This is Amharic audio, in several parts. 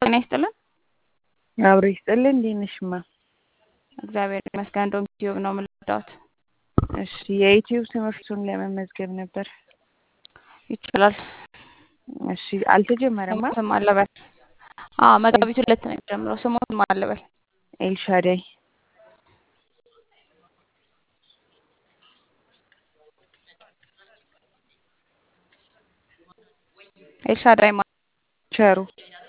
ጤና ይስጥልን። አብሮ ይስጥልን። እንዴት ነሽ እማ? እግዚአብሔር ይመስገን። እንደውም ዩቲዩብ ነው የምንረዳት። እሺ የዩቲዩብ ትምህርቱን ለመመዝገብ ነበር። ይቻላል። እሺ አልተጀመረማ? ስም አለበል። አዎ መጋቢት ሁለት ነው የሚጀምረው። ስሞትም አለበል። ኤልሻዳይ ኤልሻዳይ ማ ቸሩ።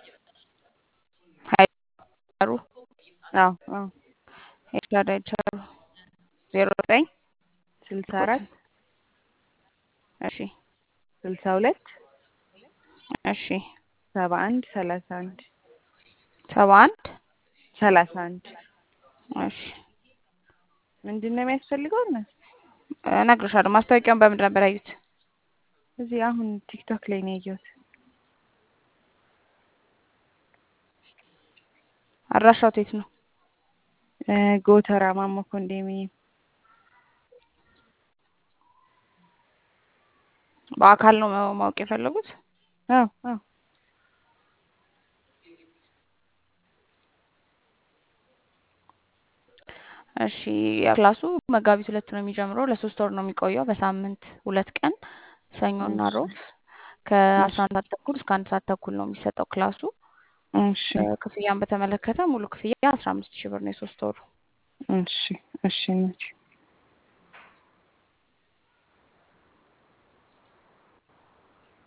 ቸሩ አዎ አዎ ኤልሻዳይ ቸሩ ዜሮ ዘጠኝ ስልሳ አራት እሺ ስልሳ ሁለት እሺ ሰባ አንድ ሰላሳ አንድ ሰባ አንድ ሰላሳ አንድ እሺ ምንድን ነው የሚያስፈልገው? እና እነግርሻለሁ። ማስታወቂያውን በምንድን ነበር ያዩት? እዚህ አሁን ቲክቶክ ላይ ነው ያየሁት። አድራሻው የት ነው? እ ጎተራ ማሞ ኮንዶሚኒየም በአካል ነው ማወቅ የፈለጉት? አዎ አዎ እሺ ክላሱ መጋቢት ሁለት ነው የሚጀምረው። ለሶስት ወር ነው የሚቆየው። በሳምንት ሁለት ቀን ሰኞና እሺ ሮብ ከአስራ አንድ ሰዓት ተኩል እስከ አንድ ሰዓት ተኩል ነው የሚሰጠው ክላሱ። እሺ እ ክፍያን በተመለከተ ሙሉ ክፍያ አስራ አምስት ሺህ ብር ነው የሶስት ወሩ። እሺ እሺ እናቴ